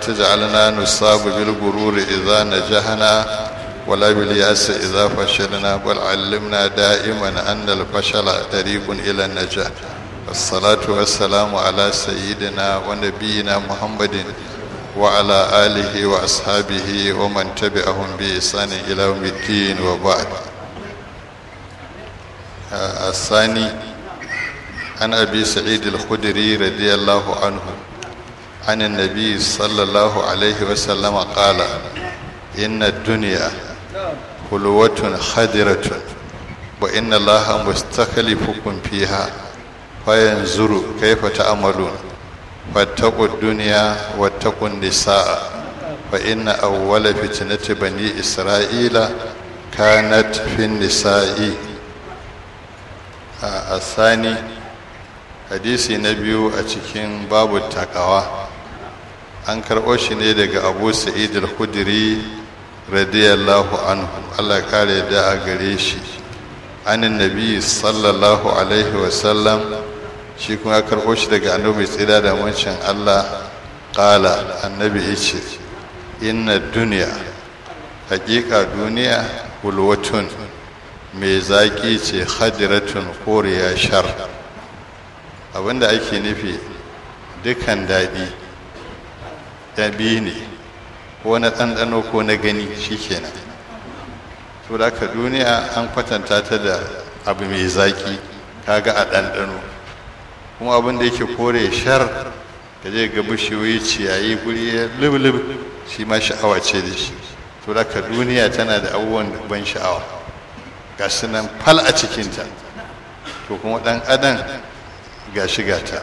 تجعلنا نصاب بالغرور إذا نجحنا ولا باليأس إذا فشلنا بل علمنا دائما أن الفشل طريق إلى النجاح الصلاة والسلام على سيدنا ونبينا محمد وعلى آله وأصحابه ومن تبعهم بإحسان إلى يوم الدين وبعد الثاني عن أبي سعيد الخدري رضي الله عنه عن النبي صلى الله عليه وسلم قال إن الدنيا خلوة خدرة وإن الله مستخلفكم فيها فينظر كيف تعملون فاتقوا الدنيا واتقوا النساء فإن أول فتنة بني إسرائيل كانت في النساء الثاني hadisi na biyu a cikin babu takawa an karɓo shi ne daga abu sa'id al-khudri radiyallahu anhu allah kare da a gare shi anin nabi sallallahu alaihi wasallam shi kuma karɓo shi daga annabi tsira da wancin allah ƙala annabi ya ce inna duniya hakika duniya hulwatun mai zaƙi ce hadiratun koriya shar abinda ake nufi dukan daɗi ya biyu ne ko na ɗanɗano ko na gani shi kenan to da ka duniya an kwatanta ta da abu mai zaƙi kaga a ɗanɗano kuma abin da yake kore shar ka je ga bishiyoyi ciyayi guri ya lub shi ma sha'awa ce da shi to da ka duniya tana da abubuwan ban sha'awa ga su nan fal a cikinta to kuma ɗan adam ga shigata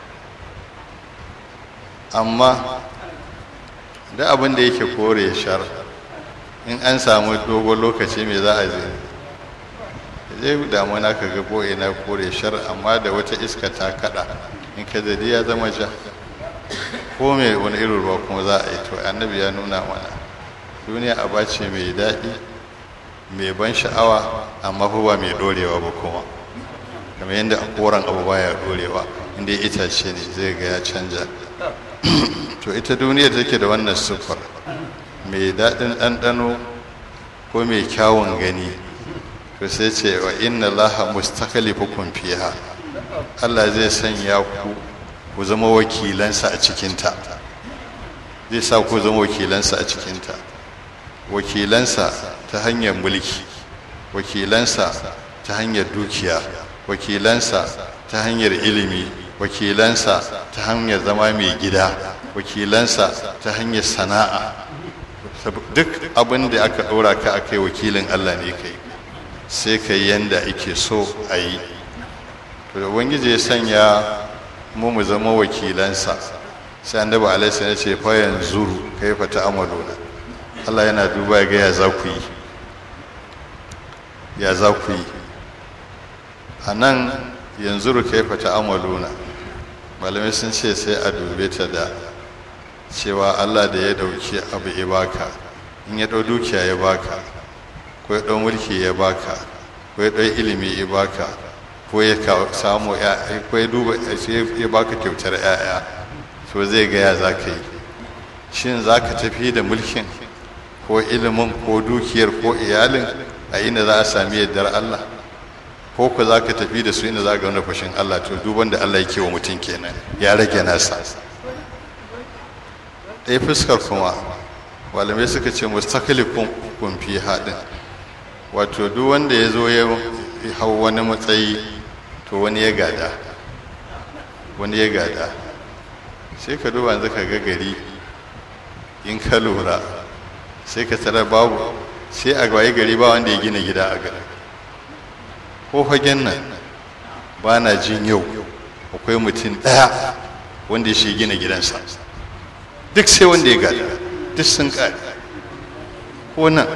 amma da abin da yake kore shar in an samu dogon lokaci mai za a zai zai damuna ka ga boye na kore shar amma da wata iska ta kada in ka zadi ya zama ja ko mai wani irin ruwa kuma za a yi to annabi ya nuna mana duniya aba ce mai daɗi mai ban sha'awa amma ba mai dorewa ba kuma kamar yadda a koren abu baya dorewa inda ya itace ne zai ga ya canja to ita duniya take da wannan siffar mai daɗin ɗanɗano ko mai kyawun gani to sai ce wa inna laha mustakhlifukum fiha Allah zai sanya ku ku zama wakilansa a cikinta zai sa ku zama wakilansa a cikinta wakilansa ta hanyar mulki wakilansa ta hanyar dukiya wakilansa ta hanyar ilimi wakilansa ta hanyar zama mai gida wakilansa ta hanyar sana'a duk abin da aka ɗora ka a kai wakilin allah ne kai sai ka yi yanda ake so a yi to da ubangiji ya sanya mu mu zama wakilansa sai annabi alaihi ya ce fa yanzuru kai fa ta'amaluna allah yana duba ga ya za ku yi ya za ku yi a nan yanzu rukaifa ta amaluna malamai sun ce sai a dube ta da cewa allah da ya dauki abu ya baka in ya dau dukiya ya baka ko ya dau mulki ya baka ko ya dau ilimi ya baka ko ya samu ko ya duba ya baka kyautar 'ya'ya to zai gaya za ka yi shin za ka tafi da mulkin ko ilimin ko dukiyar ko iyalin a inda za a sami yardar allah ko ku za ka tafi da su inda za ga wani fashin Allah to duban da Allah yake wa mutum kenan ya rage nasa ɗaya fuskar kuma malamai suka ce mustakalifin kun fi haɗin wato duk wanda ya zo ya hau wani matsayi to wani ya gada wani ya gada sai ka duba yanzu ka ga gari in ka lura sai ka tara babu sai a gwaye gari ba wanda ya gina gida a garin ko fagen nan ba na jin yau akwai mutum ɗaya wanda shi gina gidansa duk sai wanda ya gada duk sun ƙari ko nan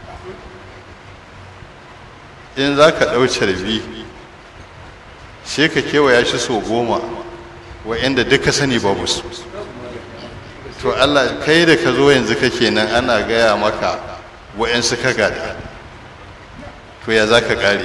in za ka ɗau carbi sai ka kewaya shi so goma wa'yanda duk ka sani babu su to allah kai da ka zo yanzu kake nan ana gaya maka wa'yansu ka gada to ya za ka ƙare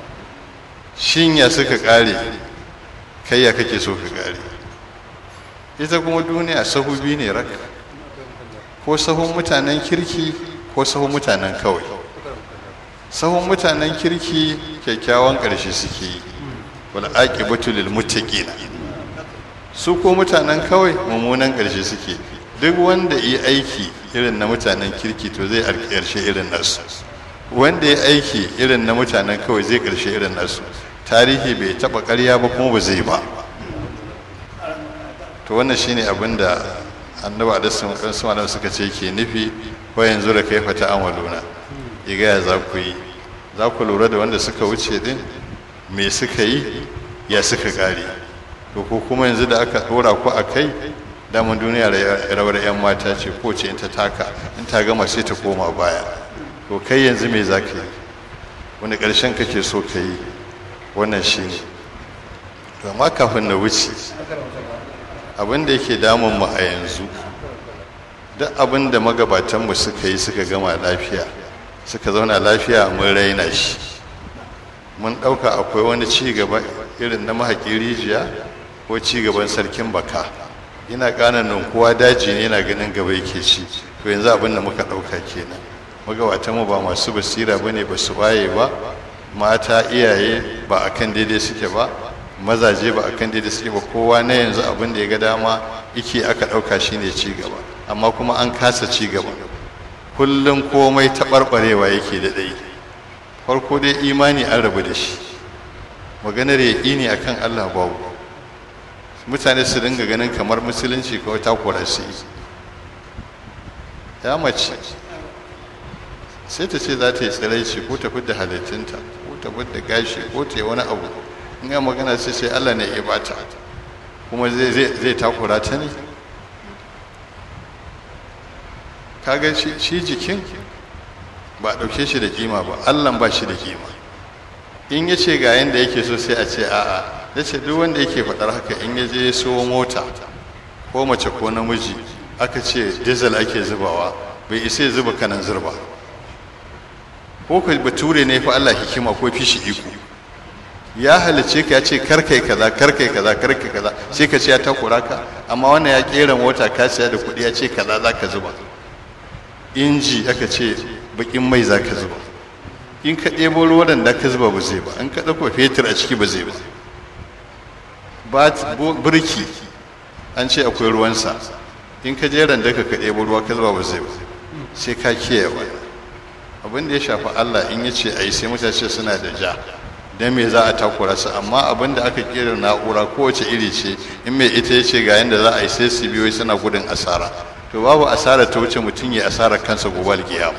shin ya suka kare kai ya kake so ka kare ita kuma duniya sahu biyu ne rak ko sahun mutanen kirki ko sahun mutanen kawai sahun mutanen kirki kyakkyawan ƙarshe suke yi wal aqibatu lil muttaqin su ko mutanen kawai mummunan ƙarshe suke duk wanda yi aiki irin na mutanen kirki to zai ƙarshe irin nasu wanda ya aiki irin na mutanen kawai zai ƙarshe irin nasu tarihi bai taɓa ƙarya ba kuma ba zai ba to wannan shine abin da annabi alaihi wasallam suka ce ke nufi wa yanzu da kai fata amaluna ya gaya za ku yi za ku lura da wanda suka wuce din me suka yi ya suka kare to ko kuma yanzu da aka dora ku a kai daman duniya rawar 'yan mata ce ko ce in ta taka in ta gama sai ta koma baya to kai yanzu me za ka yi wani ƙarshen kake so ka yi wannan shi ne to amma kafin na wuce abin da yake damun mu a yanzu duk abin da magabatanmu suka yi suka gama lafiya suka zauna lafiya mun raina shi mun ɗauka akwai wani ci gaba irin na mahaƙi rijiya ko ci gaban sarkin baka ina ƙananan kowa daji ne yana ganin gaba yake ci to yanzu abin da muka ɗauka kenan magabatanmu ba masu basira ba ne ba su waye ba mata iyaye ba a kan daidai suke ba mazaje ba a kan daidai suke ba kowa na yanzu abin da ya ga dama yake aka ɗauka shine ci gaba amma kuma an kasa ci gaba kullum komai taɓarɓarewa yake da ɗai farko dai imani an rabu da shi maganar yaƙini a kan allah babu mutane su dinga ganin kamar musulunci kawai takura su yi ya mace sai ta ce za ta yi tsiraici ko ta fidda halittunta ko ta fidda gashi ko ta yi wani abu in ga magana sai sai allah ne ya bata kuma zai takura ta ne kaga shi jikin ba a ɗauke shi da kima ba allan ba shi da kima in ya ce ga yadda yake so sai a ce a'a ya ce duk wanda yake faɗar haka in ya je so mota ko mace ko namiji aka ce diesel ake zubawa bai isa ya zuba kanan zurba ko ka bature ne fa Allah hikima ko fishi iko ya halice ka ya ce karkai kaza karkai kaza karkai kaza sai ka ce ya takura ka amma wannan ya kera mota ka siya da kuɗi ya ce kaza za ka zuba inji aka ce bakin mai za ka zuba in ka ɗebo ruwan da ka zuba ba zai ba in ka ɗauko fetur a ciki ba zai ba birki an ce akwai ruwansa in ka je randa ka ka ɗebo ruwa ka zuba ba zai ba sai ka kiyaye wani abin da ya shafi allah in ya ce a yi sai mutane suna da ja don me za a takura su amma abin da aka kera na'ura kowace iri ce in mai ita ya ce ga yadda za a yi sai su biyo suna gudun asara to babu asara ta wuce mutum ya asara kansa gobe alkiyama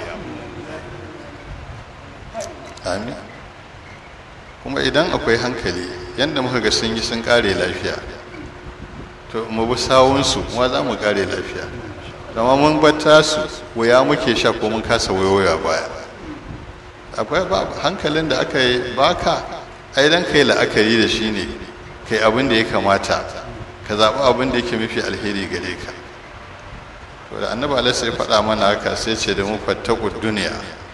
amin kuma idan akwai hankali yadda muka ga sun yi sun kare lafiya to mu bi sawunsu kuma za mu kare lafiya zama mun bata su wuya muke sha ko mun kasa wayoya baya akwai hankalin da aka yi baka aidan kai la'akari da shi ne kai abin da ya kamata ka zaɓi abin da yake mafi alheri gare ka to da annabi alaihi ya faɗa mana haka sai ce da mu fattaku duniya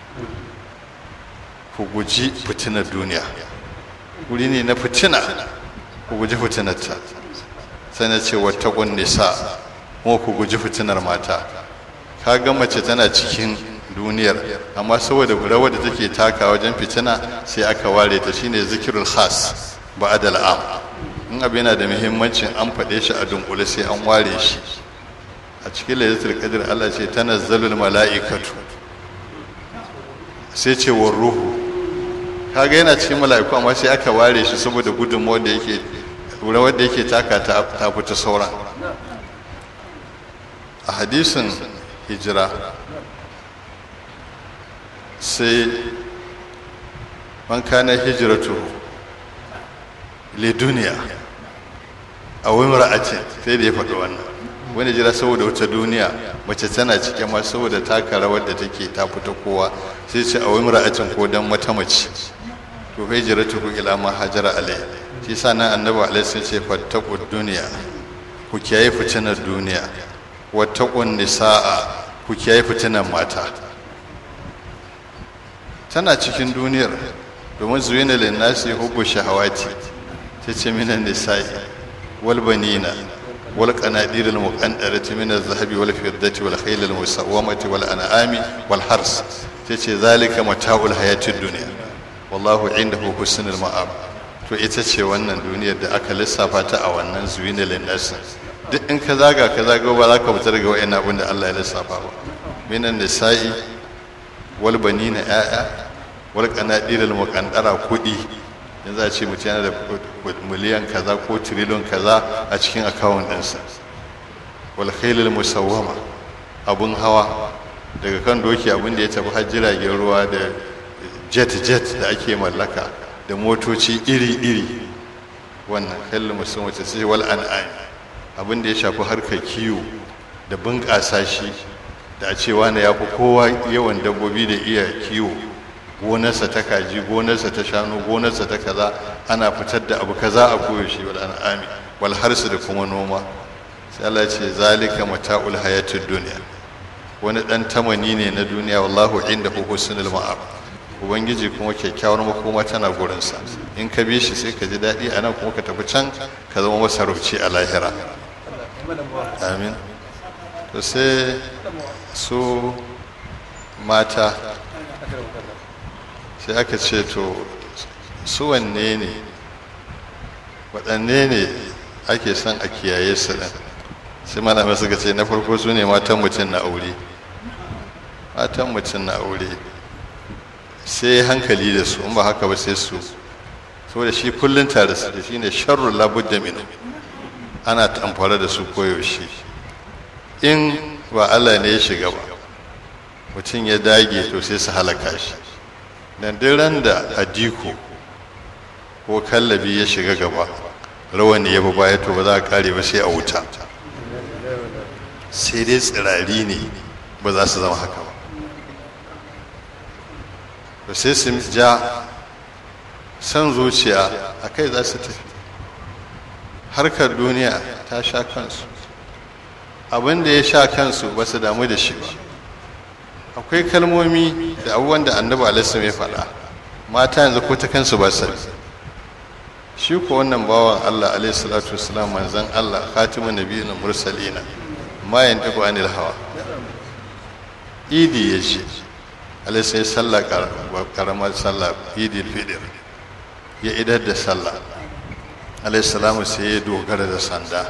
ku guji fitinar duniya wuri ne na fitina ku guji fitinarta sai na ce wattakun nisa kuma ku guji fitinar mata ka ga mace tana cikin duniyar amma saboda rawar da take taka wajen fitina sai aka ware ta shine zikirul khas ba'dal am in abu yana da muhimmancin an faɗe shi a dunkule sai an ware shi a cikin lailatul qadr Allah ce tanazzalul mala'ikatu sai ce war ruhu kaga yana cikin mala'iku amma sai aka ware shi saboda gudunmawar da yake rawar da yake taka ta fita sauran a hadisin hijira sai man kana hijiratu le duniya a wani ra'atin sai da ya faɗi wannan wani jira saboda wata duniya mace tana cikin ma saboda taka rawar da take ta fita kowa sai ce a wani ra'atin ko dan wata mace to hijiratu ila ma hajara alai shi sa nan annabi alaihi sai ce fattaku duniya ku kiyaye fitinar duniya wattaqun nisaa ku kiyaye fitinar mata tana cikin duniyar domin zuyina linnasi hubbu shahawati ta ce minan nisa'i wal banina wal qanadir al muqaddarati min az-zahabi wal fiddati wal khayl al musawwamati wal an'ami wal hars tace zalika mata'ul hayatid dunya wallahu indahu husnul ma'ab to ita ce wannan duniyar da aka lissafa ta a wannan zuwinal nasin duk in ka zaga ka zaga ba za ka fita daga wa'in abin da Allah ya lissafa ba minan nisa'i wal banina ya'ya wal qanadirul muqaddara kudi yanzu a ce mutum yana da miliyan kaza ko trillion kaza a cikin akawun ɗinsa wal khailul musawwama abun hawa daga kan doki abin da ya tafi har jiragen ruwa da jet jet da ake mallaka da motoci iri iri wannan khailul musawwama ta ce wal an'am abin da ya shafi harkar kiwo da bunƙasa shi da a cewa na ya fi kowa yawan dabbobi da iya kiwo gonarsa ta kaji gonarsa ta shanu gonarsa ta kaza ana fitar da abu kaza a koyaushe wal an'ami wal harsu da kuma noma sai Allah ce zalika mata'ul hayatid dunya wani dan tamani ne na duniya wallahu indahu husnul ma'ab ubangiji kuma kyakkyawar makoma tana gurinsa in ka bi shi sai ka ji daɗi a nan kuma ka tafi can ka zama masarauci a lahira amin to sai su mata sai aka ce to su wanne ne waɗanne ne ake son a kiyaye su ɗin sai malamai suka ce na farko su ne matan mutum na aure matan mutum na aure sai hankali da su in ba haka ba sai su saboda shi kullum tare su da shi ne sharrun labudda minu ana tamfara da su koyaushe in ba Allah ne ya shiga ba mutum ya dage to sai su halaka shi dan ran da adiko ko kallabi ya shiga gaba rawani ya bi baya to ba za a kare ba sai a wuta sai dai tsirari ne ba za su zama haka ba ba sai su ja san zuciya a kai za su tafi harkar duniya ta sha kansu abin da ya sha kansu ba su damu da shi ba akwai kalmomi da abubuwan da annabi alaihi ya faɗa mata yanzu ko ta kansu ba sani shi ko wannan bawan Allah alaihi salatu wasalam manzon Allah khatimun nabiyyin mursalina ma yantiqu anil hawa idi ya ce alaihi sai sallah karamar sallah idi fitr ya idar da sallah alaihi salamu sai ya dogara da sanda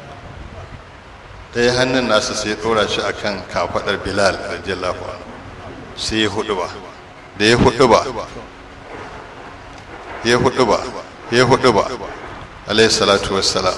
ɗaya hannun nasa sai ya ɗora shi akan kafaɗar bilal radiyallahu anhu sai ya hudu ba da ya hudu ba ya hudu ba ya hudu ba alayhi salatu wassalam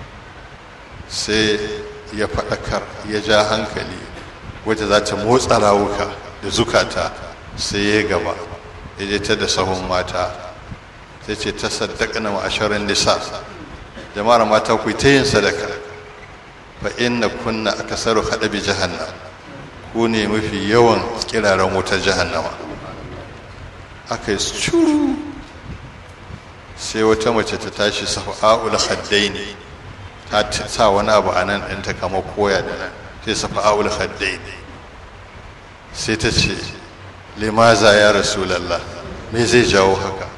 sai ya faɗakar ya ja hankali wacce za ta motsa rawuka da zukata sai ya gaba ya je ta da sahun mata sai ce ta saddaka na ma'asharin nisa jama'ar mata ku ta yin sadaka fa inna kunna akasaru hadabi jahannam ku ne mafi yawan kiraren wutar jahannama aka yi shuru sai wata mace ta tashi safa'ul khaddaini ta sa wani abu a nan ɗinta kama koya da nan sai safa'ul khaddaini sai ta ce limaza ya rasulallah me zai jawo haka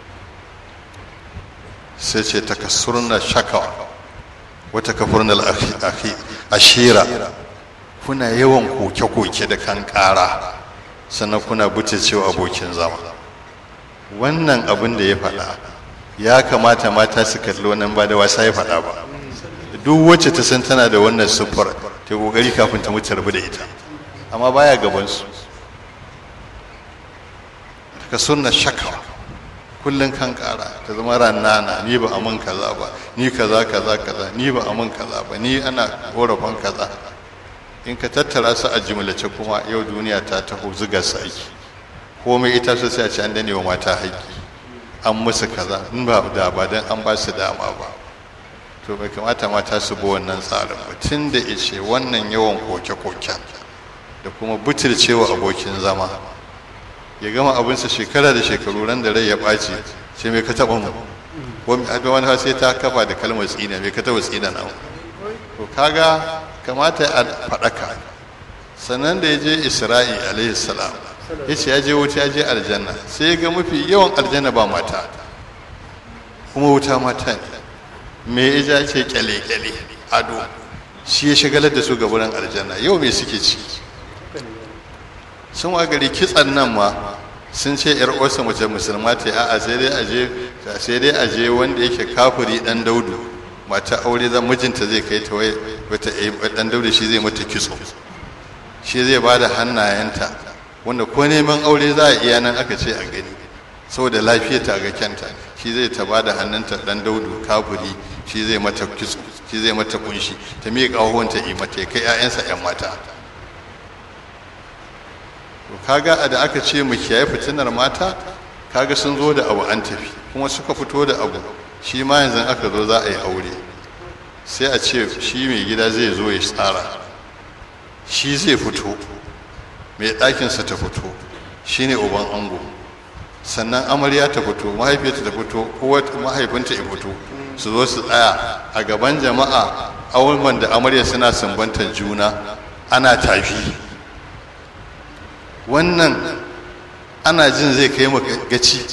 sai ce takassurna shakawa wata kafurnal ashira kuna yawan koke-koke da kan ƙara sannan kuna cewa abokin zama wannan abin da ya faɗa ya kamata mata su kalli wannan ba da wasa ya faɗa ba duk wacce ta san tana da wannan siffar ta kokari kafin ta mutu rabu da ita amma baya gabansu ka sunna shakawa kullum kan kara ta zama rannana ni ba amin kaza ba ni kaza kaza kaza ni ba amin kaza ba ni ana korafin kaza in ka tattara su a jimlace kuma yau duniya ta taho zuga su aiki komai ita su sai a ce an dane wa mata haƙƙi an musu kaza in ba da ba dan an ba su dama ba to bai kamata mata su bi wannan tsarin ba tun da ice wannan yawan koke-koken da kuma butulcewa abokin zama ya gama abinsa shekara da shekaru ran da rai ya ɓaci sai mai ka taɓa mu wani wani sai ta kafa da kalmar tsina mai ka taɓa tsina na to kaga kamata a faɗaka sannan da ya je isra'i alaihi salam ya ce ya je wuta ya je aljanna sai ya ga mafi yawan aljanna ba mata kuma wuta mata ne me ya ce kyale-kyale ado shi ya shagalar da su ga wurin aljanna yau me suke ciki sun wa gari kitsan nan ma sun ce yar uwarsa mace musulma ta a'a sai dai aje sai dai aje wanda yake kafiri dan daudu mata aure zan mijinta zai kai ta wai wata dan daudu shi zai mata kitso shi zai ba da hannayenta wanda ko neman aure za a iya nan aka ce a gani saboda lafiyarta ga kyanta shi zai ta ba da hannunta dan daudu kafiri shi zai mata kitso shi zai mata kunshi ta miƙa ƙahonta yi mata ya kai 'ya'yansa 'yan mata kaga da aka ce mu kiyaye fitinar mata kaga sun zo da abu an tafi kuma suka fito da abu shi ma yanzu aka zo za a yi aure sai a ce shi mai gida zai zo ya tsara shi zai fito mai ɗakinsa ta fito shi ne uban ango sannan amarya ta fito mahaifiyarta ta fito ko mahaifinta ya fito su zo su tsaya a gaban jama'a auren da amarya suna sumbantar juna ana tafi wannan ana jin zai kai mu gaci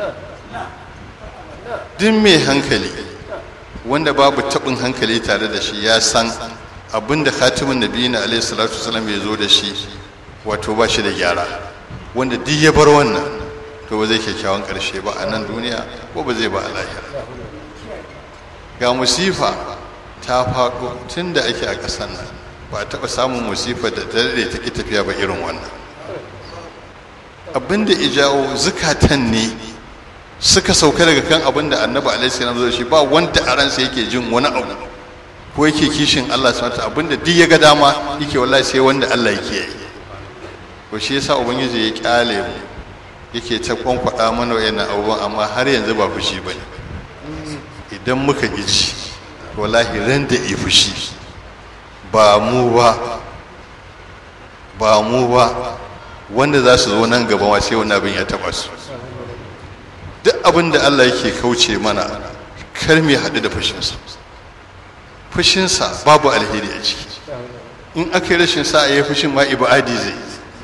duk mai hankali wanda babu taɓin hankali tare da shi ya san abinda khatimin nabi na alaihi salatu wasalam ya zo da shi wato ba shi da gyara wanda duk ya bar wannan to ba zai kyakkyawan ƙarshe ba a nan duniya ko ba zai ba a lahira ga musifa ta faɗo tun da ake a ƙasar nan ba a taɓa samun musifa da dare ta ƙi tafiya ba irin wannan abinda ijawo zukatan ne suka sauka daga kan abinda annabi alaihi salam zai shi ba wanda a ransa yake jin wani abu ko yake kishin Allah subhanahu wa abinda duk ya ga dama yake wallahi sai wanda Allah yake yi ko shi yasa ubangiji ya kyale mu yake ta kwankwada mana wayannan abubuwan amma har yanzu ba fushi bane idan muka ji wallahi ran da yi fushi ba mu ba ba mu ba wanda za su zo nan gaba ma sai wannan abin ya taba su duk abin da Allah yake kauce mana kar mu haɗu da fushinsa fushinsa babu alheri a ciki in aka yi rashin sa a yi fushin ma ibadi zai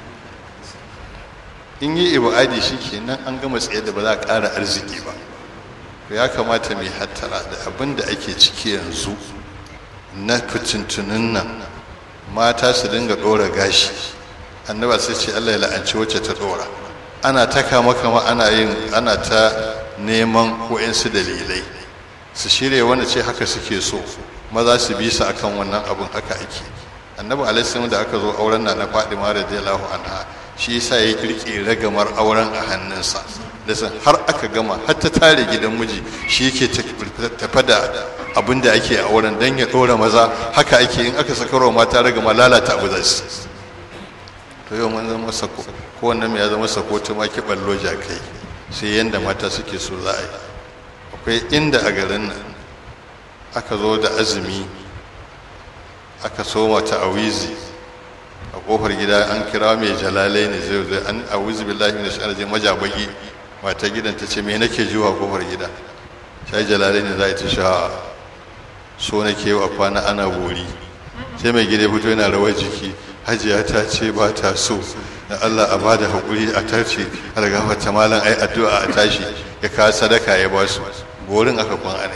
in yi ibadi shi kenan an gama tsaye da ba za a ƙara arziki ba to ya kamata mai hattara da abin da ake ciki yanzu na fitintunin nan mata su dinga ɗora gashi annaba sai ce Allah ya la'anci wacce ta ɗora ana ta kama kama ana yin ana ta neman wa'insu dalilai su shirya wanda ce haka suke so maza su bi su akan wannan abin haka ake annabi alaihi da aka zo auren na na Fadima radiyallahu anha shi yasa ya kirki ragamar auren a hannunsa da san har aka gama har ta tare gidan miji shi yake tafa da abin da ake a auren dan ya ɗora maza haka ake in aka sakarwa mata ragama lalata abu za su to yau mun zama sako ko wannan ya zama sako ta ma ki ballo jakai sai yanda mata suke so za a yi akwai inda a garin nan aka zo da azumi aka soma ta awizi a kofar gida an kira mai jalalai ne zai zai an awizi billahi min shaitanir rajim majabagi mata gidan ta ce me nake jiwa kofar gida sai jalalai ne za ta sha so nake wa kwana ana bori sai mai gida fito yana rawar jiki hajiya ta ce ba ta so da Allah a bada haƙuri a tarce a daga wata malam ai addu'a a tashi ya kawo sadaka ya ba su borin aka kwan ne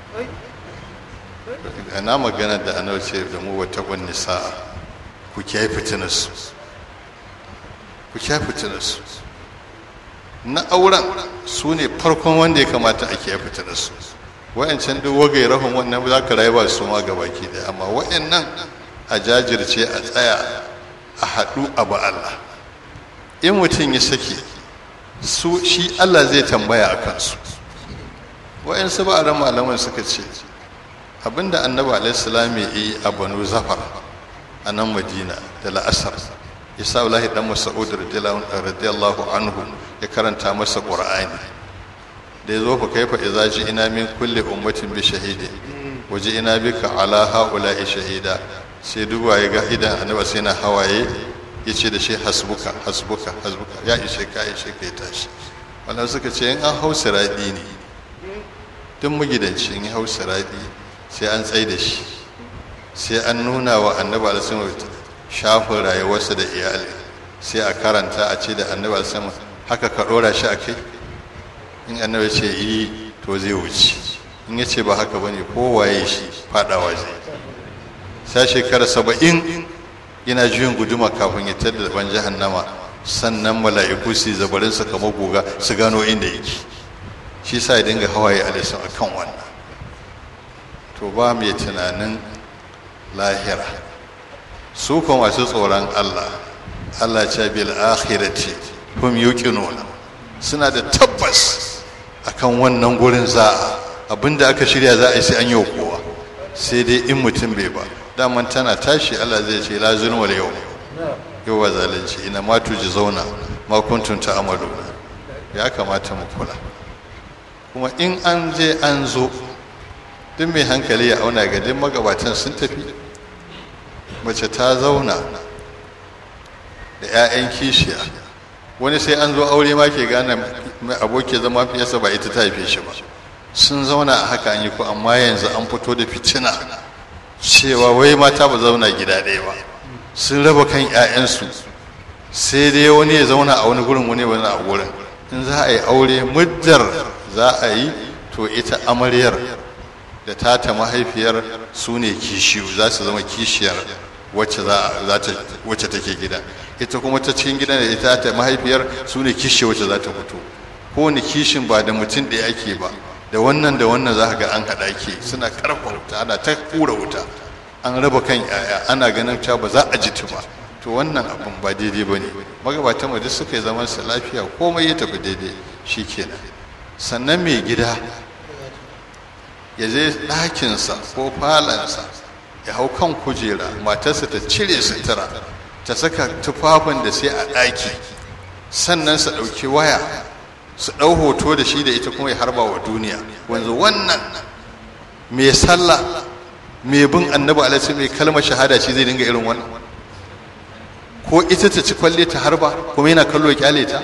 ana magana da ana ce da mu wata ƙwan sa'a ku kiyaye fitinarsu ku kiyaye fitinarsu na auren su ne farkon wanda ya kamata a kiyaye fitinarsu wa'ancan duk wagai rahon wannan za ka rayu ba su ma gabaki da amma wa'annan a jajirce a tsaya a haɗu abu Allah in mutum ya sake su shi Allah zai tambaya a kansu wa'yansu ba a malaman suka ce abinda annabi alaihissalam ya yi a banu zafar a nan madina da la'asar ya sa wallahi dan mas'ud radiyallahu anhu ya karanta masa qur'ani da ya zo fa kaifa idza ji ina min kulli ummatin bi shahidi waje ina bika ala haula'i shahida sai duba ya ga idan annabi sai na hawaye ya ce da shi hasbuka hasbuka hasbuka ya ishe ka ishe ka ya tashi wannan suka ce in an hau siradi ne duk magidanci in hau siradi sai an tsaye da shi sai an nuna wa annabi alisun shafin rayuwarsa da iyali sai a karanta a ce da annabi alisun haka ka ɗora shi a kai in annabi ce yi to zai wuce in ya ce ba haka bane ko waye shi faɗawa zai sai shekara saba'in yana juyin guduma kafin ya tada ban jahannama sannan mala'iku su zabarin su kamar goga su gano inda yake shi sa ya dinga hawaye a lisan akan wannan to ba mai tunanin lahira su kuma masu tsoron Allah Allah ce bil akhirati hum yuqinuna suna da tabbas akan wannan gurin za'a abinda aka shirya za a yi sai an yi kowa sai dai in mutum bai ba daman tana tashi Allah zai ce la zulma yau yau ba zalunci ina ma tuji zauna ma kuntum ta'maluna ya kamata mu kula kuma in an je an zo duk mai hankali ya auna ga duk magabatan sun tafi mace ta zauna da 'ya'yan kishiya wani sai an zo aure ma ke gane aboki zama fiyasa ba ita ta haife shi ba sun zauna a haka an yi ko amma yanzu an fito da fitina cewa wai mata ba zauna gida ɗaya ba sun raba kan 'ya'yansu sai dai wani ya zauna a wani gurin wani wani a gurin in za a yi aure muddar za a yi to ita amaryar da tata mahaifiyar su ne kishiyu za su zama kishiyar wacce wacce take gida ita kuma ta cikin gidan da ita ta mahaifiyar su ne kishi wacce za ta fito kowane kishin ba da mutum ɗaya ake ba da wannan da wannan za ga an haɗa ke suna karfa wuta ana ta kura wuta an raba kan yaya ana ganin cewa ba za a ji ba to wannan abin ba daidai ba ne magabatan mu duk suka yi zaman su lafiya komai ya tafi daidai shi kenan sannan mai gida ya je ɗakinsa ko falansa ya hau kan kujera matarsa ta cire sutura ta saka tufafin da sai a ɗaki sannan su ɗauki waya su ɗau hoto da shi da ita kuma ya harba wa duniya wanzu wannan mai sallah mai bin annabi alaihi mai kalmar shahada shi zai dinga irin wannan ko ita ta ci kwalle ta harba kuma yana kallo kyale ta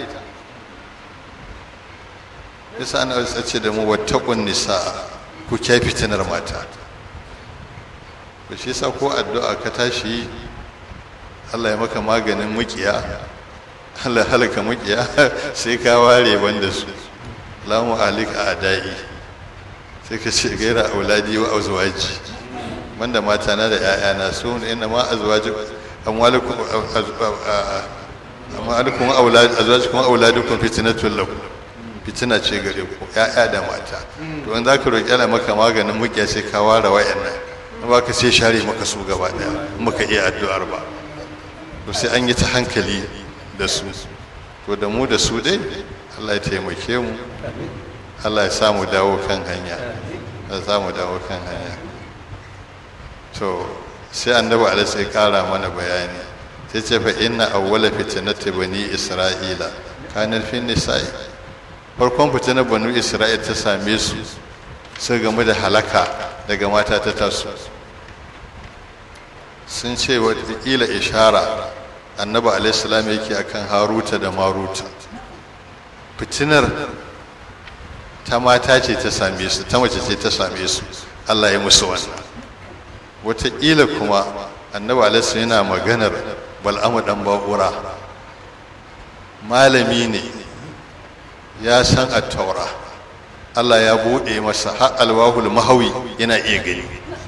yasa ana ce da mu wattaqun nisa ku kya fitinar mata to shi yasa ko addu'a ka tashi Allah ya maka maganin mukiya Allah halaka mukiya sai ka ware banda su lamu alik adai sai ka ce gaira auladi wa azwaji banda mata na da ƴaƴana su ne inna ma azwaji amwalukum amwalukum aulad azwajukum auladukum fitnatul lakum fitina ce gare ku ƴaƴa da mata to in zaka roki Allah maka maganin mukiya sai ka ware wayannan ba ka sai share maka su gaba daya muka iya addu'ar ba to sai an yi ta hankali da su to da mu da su dai Allah ya taimake mu Allah ya sa mu dawo kan hanya ya sa mu dawo kan hanya to sai annabi alaihi sai kara mana bayani sai ce fa inna awwala fitnati bani isra'ila kana fi nisa'i farkon fitinar bani isra'ila ta same su sai game da halaka daga mata ta taso sun ce watakila ishara annabi alaihissalam yake akan haruta da maruta fitinar ta mata ce ta same su ta mace ce ta same su allah ya musu wannan watakila kuma annabi alaihissalam yana maganar bal'amu dan ba'ura malami ne ya san a taura allah ya buɗe masa har alwahul mahawi yana iya gani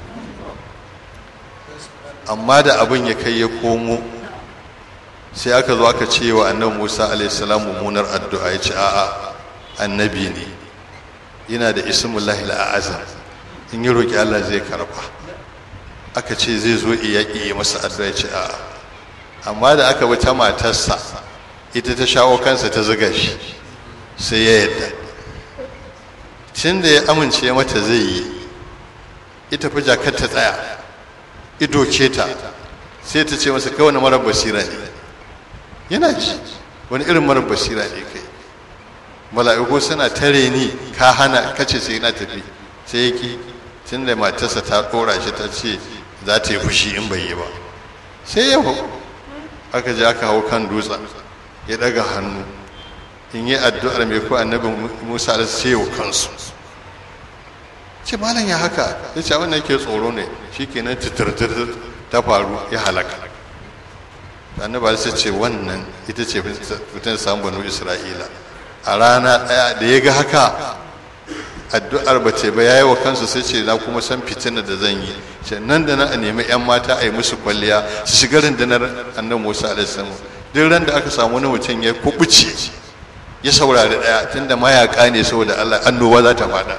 amma da abin ya kai ya komo sai aka zo aka ce wa annabi musa alaihissalam mummunar addu'a ya ce a'a annabi ne yana da ismullahi al'azam in yi roƙi allah zai karba aka ce zai zo iya iya masa addu'a ya ce a'a amma da aka bi ta matarsa ita ta shawo kansa ta zuga shi sai ya yadda tun da ya amince mata zai yi ita fi jakar ta tsaya ido ce ta sai ta ce masa kai wani marar basira ne yana ji wani irin marar basira ne kai mala'iku suna tare ni ka hana kace sai na tafi sai yaki tun da matarsa ta ɗora shi ta ce za ta yi fushi in bai yi ba sai ya hau aka je aka hau kan dutsen ya ɗaga hannu in yi addu'ar mai ko annabi musa da sai yau kansu ce malam ya haka ya ce wannan ke tsoro ne shi ke nan titirtir ta faru ya halaka annaba sai ce wannan ita ce fitan samun banu isra'ila a rana ɗaya da ya ga haka addu'ar ba ce ba yayi wa kansu sai ce na kuma san fitina da zan yi ce nan da nan a nemi yan mata a yi musu kwalliya su shiga rundunar annabi Musa alaihi salam duk ran da aka samu wani mutum ya kubuce ya saurari daya tunda mayaka ne saboda Allah annoba za ta fada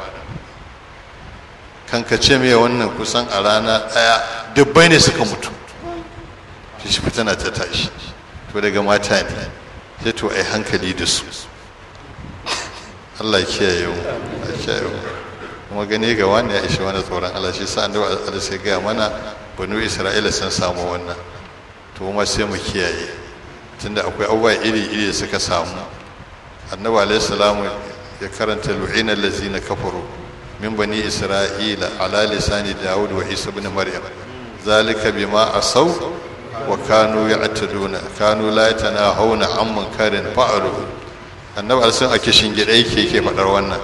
kankace mai wannan kusan a rana daya dubbai ne suka mutu shi fitina ta tashi to daga mata ne sai to ai hankali da su Allah kiyaye mu a kiyaye mu kuma gani ga wani ya ishe wani tsoron Allah shi sa annabi Allah sai gaya mana banu Isra'ila sun samu wannan to kuma sai mu kiyaye tunda akwai abubuwa iri-iri da suka samu annabi alaihi salamu ya karanta lu'ina allazina kafaru min bani isra'ila ala lisani daud wa isa ibn maryam zalika bima asaw wa kanu ya'taduna kanu la yatanahawna an munkarin fa'alu annabi alaihi a kishin gida yake yake fadar wannan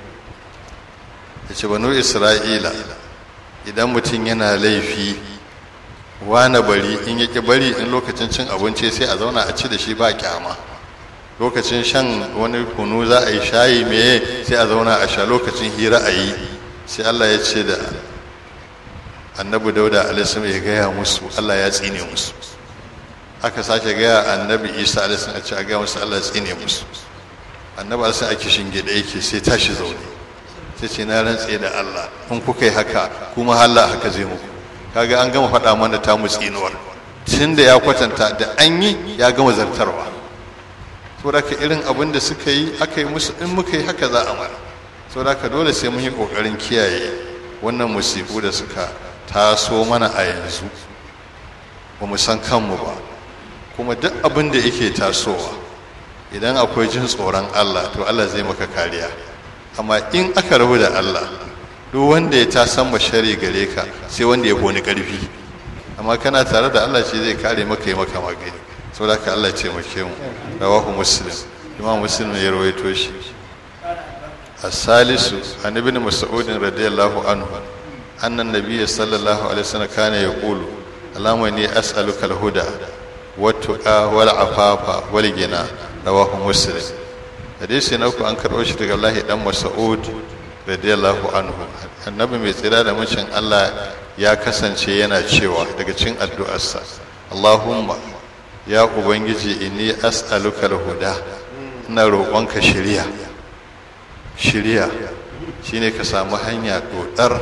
yace banu isra'ila idan mutum yana laifi wane bari in yake bari in lokacin cin abinci sai a zauna a ci da shi ba kyama lokacin shan wani kunu za a yi shayi meye sai a zauna a sha lokacin hira a yi sai Allah ya ce da annabi dauda alaihi ya gaya musu Allah ya tsine musu aka sake gaya annabi isa alaihi a ce a gaya musu Allah ya tsine musu annabi alaihi a kishin gida yake sai tashi zaune sai ce na rantse da Allah in kuka yi haka kuma Allah haka zai muku kaga an gama faɗa mana ta mu tsinuwar tun da ya kwatanta da an yi ya gama zartarwa saboda ka irin abin da suka yi aka yi musu in muka yi haka za a mara saboda ka dole sai mun yi ƙoƙarin kiyaye wannan musibu da suka taso mana a yanzu ba mu san kanmu ba kuma duk abin da yake tasowa idan akwai jin tsoron Allah to Allah zai maka kariya amma in aka rabu da Allah duk wanda ya tasan shari gare ka sai wanda ya koni karfi amma kana tare da Allah shi zai kare maka yi maka magani saboda ka Allah ce muke mu rawahu muslim imam muslim ya rawaito shi as-salisu an ibn mas'ud radiyallahu anhu anna an-nabiy sallallahu alaihi wasallam kana yaqulu allahumma inni as'aluka al-huda wat-tuqa wal-afafa wal-ghina rawahu muslim hadisi na uku an karɓo shi daga Allah dan Mas'ud radiyallahu anhu annabi mai tsira da mucin Allah ya kasance yana cewa daga cikin addu'arsa Allahumma ya ubangiji inni as'aluka al-huda ina roƙonka shiriya shiriya shine ka samu hanya dodar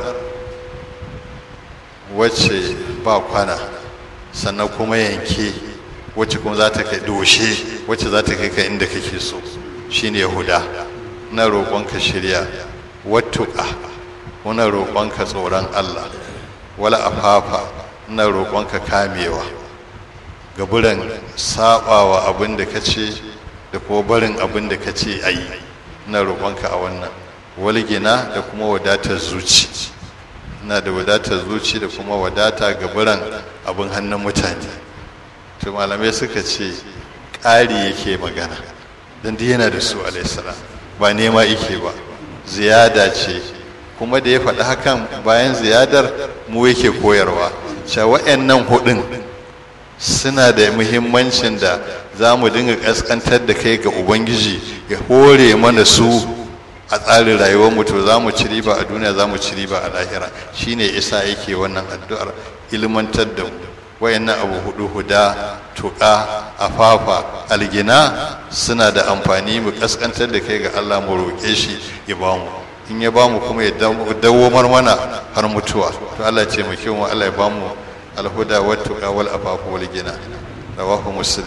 wacce ba kwana sannan kuma yanke wacce kuma za ta kai doshe wacce za ta kai ka inda kake so shine huda na roƙonka shirya wattuƙa muna roƙonka tsoron Allah wala afafa na roƙonka kamewa gaburan saɓawa abin da ka ce da kuma barin abin da ka ce a yi na roƙonka a wannan walgina da kuma wadatar zuci na da wadatar zuci da kuma wadata gaburan abin hannun mutane to malamai suka ce ƙari yake magana don duk yana da su alaihissalam ba nema yake ba ziyada ce kuma da ya faɗi hakan bayan ziyadar mu yake koyarwa cewa wa'annan hudun suna da muhimmancin da za mu dinga ƙasƙantar da kai ga ubangiji ya hore mana su a tsarin rayuwarmu to za mu ci riba a duniya za mu ci riba a lahira shine isa yake wannan addu'ar ilmantar da mu wayannan abu hudu huda tuƙa afafa algina suna da amfani mu kaskantar da kai ga Allah mu roƙe shi ya ba mu in ya ba mu kuma ya dawomar mana har mutuwa to Allah ce mu kiwo Allah ya ba mu alhuda wa tuƙa wal afafa wal gina rawahu muslim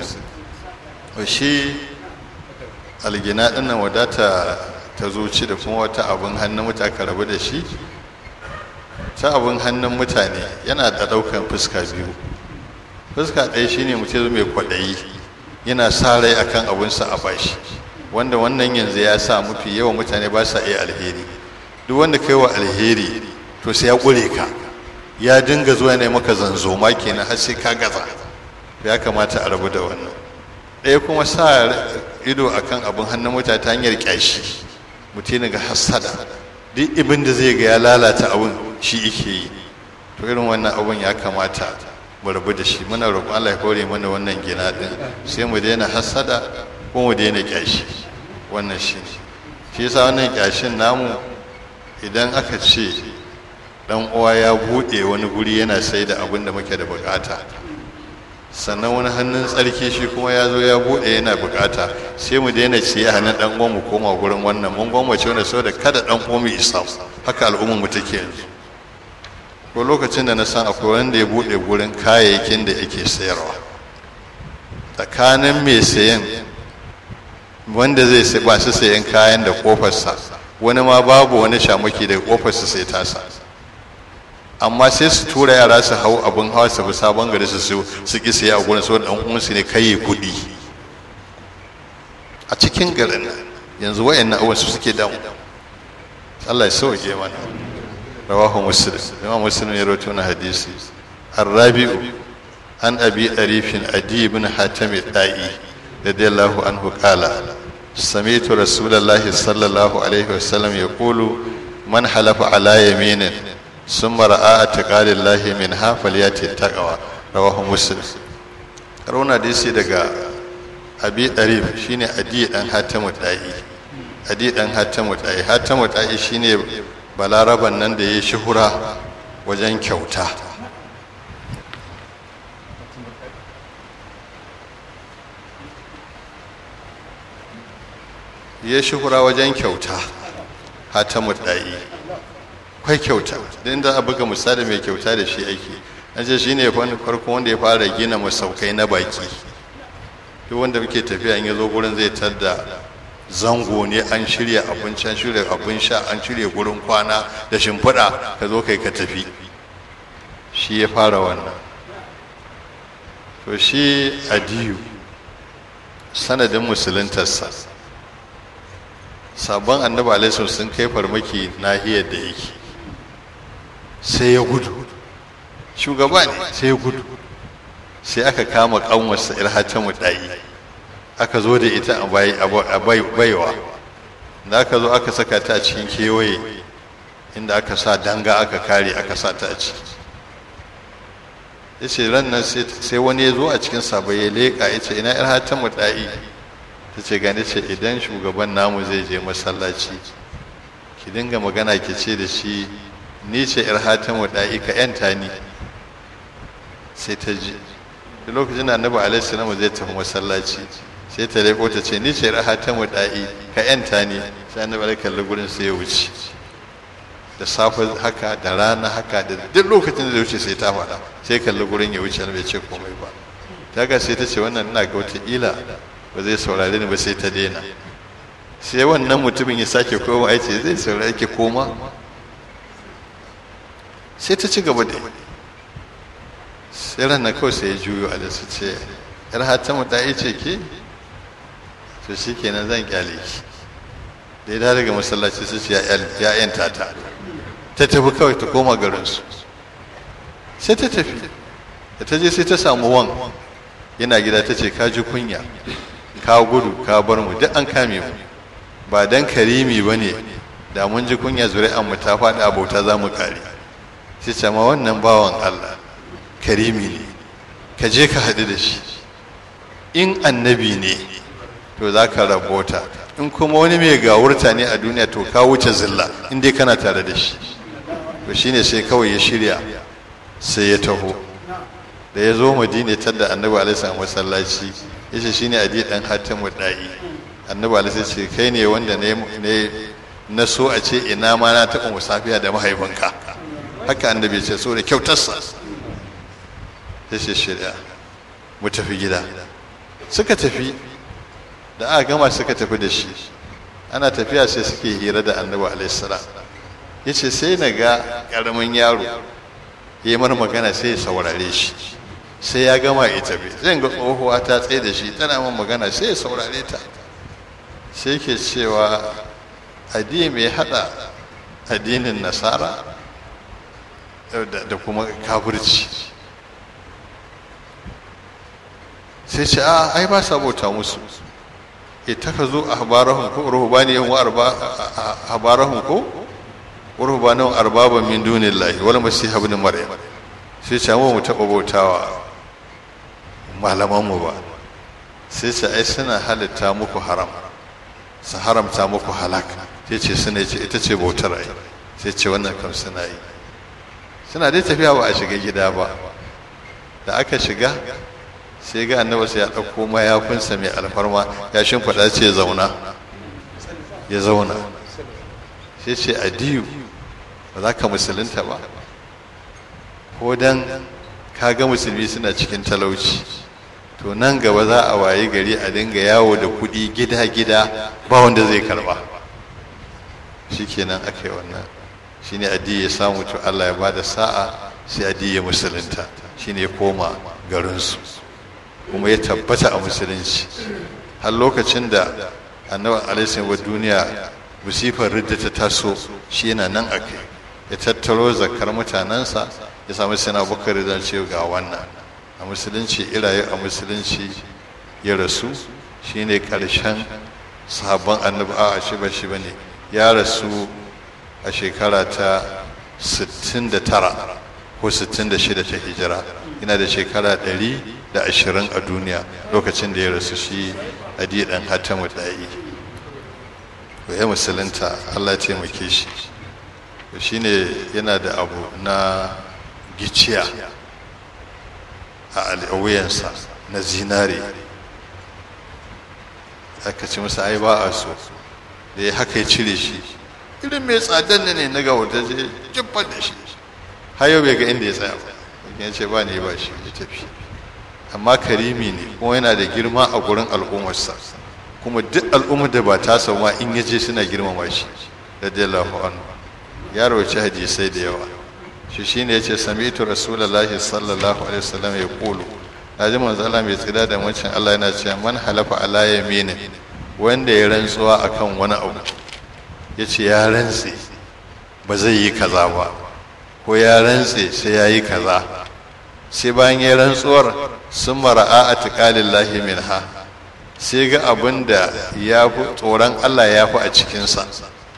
shi algina din nan wadata ta zuci da kuma wata abin hannun mutaka rabu da shi ta abin hannun mutane yana da ɗaukan fuska biyu fuska ɗaya shine mutum mai kwaɗayi yana sa rai akan abinsa a bashi wanda wannan yanzu ya sa mafi yawan mutane ba sa iya alheri duk wanda kai wa alheri to sai ya ƙure ka ya dinga zuwa ne maka zanzoma kenan har sai ka gaza ya kamata a rabu da wannan ɗaya kuma sa ido akan abin hannun mutane ta hanyar ƙyashi mutum ga hassada duk ibin da zai ga ya lalata abin shi ike yi to irin wannan abin ya kamata mu rabu da shi muna roƙon Allah ya kore mana wannan gina din sai mu daina hasada ko mu daina kyashi wannan shi shi yasa wannan kyashin namu idan aka ce dan uwa ya buɗe wani guri yana sai da abin da muke da bukata sannan wani hannun tsarki shi kuma ya zo ya buɗe yana bukata sai mu daina ciye hannun dan uwan mu koma gurin wannan mun gwammace wanda saboda kada dan uwan mu isa haka al'ummar mu take yanzu ko lokacin da na san akwai wanda ya buɗe gurin kayayyakin da yake sayarwa tsakanin mai sayan wanda zai sai ba su sayan kayan da kofarsa wani ma babu wani shamaki daga kofarsa sai tasa amma sai su tura yara su hau abin hawa su fi sabon gari su su ki sai a gurin saboda dan uwansu ne kai kuɗi a cikin garin nan yanzu wayannan abubuwan su suke damu Allah ya sauke mana rawahu muslim imam muslim ya rawaito na hadisi الرابع عن أبي أريف أدي بن حاتم الدائي رضي الله عنه قال سمعت رسول الله صلى الله عليه وسلم يقول من حلف على يمين ثم رأى اعتقاد الله منها فليأتي التقوى رواه مسلم رونا ديسي دقا أبي أريف شيني أدي أن حاتم الدائي أدي أن حاتم الدائي حاتم الدائي شيني balaraban nan da ya shuhura wajen kyauta ya shuhura wajen kyauta hatamu ɗa'i kwai kyauta don da a buga misali mai kyauta da shi ake an ce shi ne farko wanda ya fara gina masaukai na baki duk wanda muke tafiya in ya zo gurin zai tadda zango ne an shirya abinci an shirya abin sha an shirya gurin kwana da shimfiɗa ka zo kai ka tafi shi ya fara wannan to shi adiyu sanadin musuluntarsa sabon annabi alaihi sun kai farmaki nahiyar da yake sai ya gudu shugaba ne sai ya gudu sai aka kama kanwarsa irhata mudayi aka zo da ita a baiwa da aka zo aka saka ta a cikin kewaye inda aka sa danga aka kare aka sa ta a ciki ya ce ran nan sai wani ya zo a cikin sabai ya leƙa ya ce ina irhata mudayi ta ce gani ce idan shugaban namu zai je masallaci ki dinga magana ki ce da shi ni ce yar hatamu da'i ka yanta ni sai ta ji da lokacin da annabi alaihi salamu zai tafi masallaci sai ta leko ta ce ni ce yar hatamu da'i ka yanta ni sai annabi alaihi kalli gurin sai ya wuce da safe haka da rana haka da duk lokacin da zai wuce sai ta faɗa sai kalli gurin ya wuce bai ce komai ba daga sai ta ce wannan ina ga wata ila ba zai saurare ni ba sai ta daina sai wannan mutumin ya sake koma ya ce zai saurare ki koma sai ta ci gaba da sai ranar kawai sai ya juyo a da su ce yar hatamu ta yi ce ke to shi kenan zan kyale ki da ya daga masallaci su ce ya yanta ta ta tafi kawai ta koma garinsu sai ta tafi da ta je sai ta samu wan yana gida ta ce ka ji kunya ka gudu ka bar mu duk an kame mu ba dan karimi ba ne da mun ji kunya zuri'an mu ta faɗi a bauta za mu kare sai ce ma wannan bawan Allah karimi ne ka je ka haɗu da shi in annabi ne to za ka rabota in kuma wani mai gawurta ne a duniya to ka wuce zilla in dai kana tare da shi to shine sai kawai ya shirya sai ya taho da ya zo madina tadda annabi alaihi salam masallaci yace shine adi dan hatimu da'i annabi alaihi ce kai ne wanda ne na so a ce ina ma na taɓa musafiya da mahaifinka haka annabi ce so da kyautarsa ya ce shirya mu tafi gida suka tafi da aka gama suka tafi da shi ana tafiya sai suke hira da annabi alaihi salam ya ce sai na ga ƙaramin yaro ya yi magana sai ya saurare shi sai ya gama ya tafi zai ga tsohuwa ta tsaye da shi tana min magana sai ya saurare ta sai ke cewa addini mai hada addinin nasara da kuma kafirci sai ce a ai ba sa bauta musu ita ka zo a habarahun ko ruhubaniyan wa habarahun ko ruhubaniyan arbaban min dunillahi wal masih ibn maryam sai ce mu taɓa bautawa malamanmu ba sai ce ai suna halitta muku haram su haramta muku halak sai ce suna ce ita ce bautar ai sai ce wannan kam suna yi suna dai tafiya ba a shiga gida ba da aka shiga sai ga annabi sai ya ɗauko mayafinsa mai alfarma ya shimfiɗa ce zauna ya zauna sai ce adiyu ba za ka musulunta ba ko dan ka ga musulmi suna cikin talauci to nan gaba za a wayi gari a dinga yawo da kuɗi gida-gida ba wanda zai karba shikenan aka yi wannan shine addi ya samu to Allah ya ba da sa'a sai addi ya musulunta shine ya koma garinsu kuma ya tabbata a musulunci har lokacin da annabi alaihi wa duniya musifar ridda ta taso shi yana nan a kai ya tattaro zakar mutanensa ya samu sina bukari don ce ga wannan a musulunci iraye a musulunci ya rasu shine karshen sabon annabi a shi ba shi bane ya rasu a shekara ta 69 ko 66 ta hijira yana da shekara 120 a duniya lokacin da ya rasu shi adi dan hatamu da'i ya musulunta Allah ya taimake shi shine yana da abu na giciya a wuyansa na zinare aka ce masa ai ba a so da ya haka ya cire shi irin mai tsadan ne na ga wata je jibbar da shi har yau bai ga inda ya tsaya ba ya ce ba ne ba shi ya tafi amma karimi ne kuma yana da girma a gurin al'ummarsa kuma duk al'ummar da ba ta ma in ya je suna girmama shi radiyallahu anhu ya rawaci hadisai da yawa shi shine yace sami'tu rasulullahi sallallahu alaihi wasallam ya kulu naji manzo Allah mai tsira da mucin Allah yana cewa man halafa ala yamin wanda ya rantsuwa akan wani abu yace ya rantse ba zai yi kaza ba ko ya rantse sai ya yi kaza sai bayan ya rantsuwar sun mara'a a tiƙalillahi minha sai ga abin da ya fi tsoron Allah ya fi a cikinsa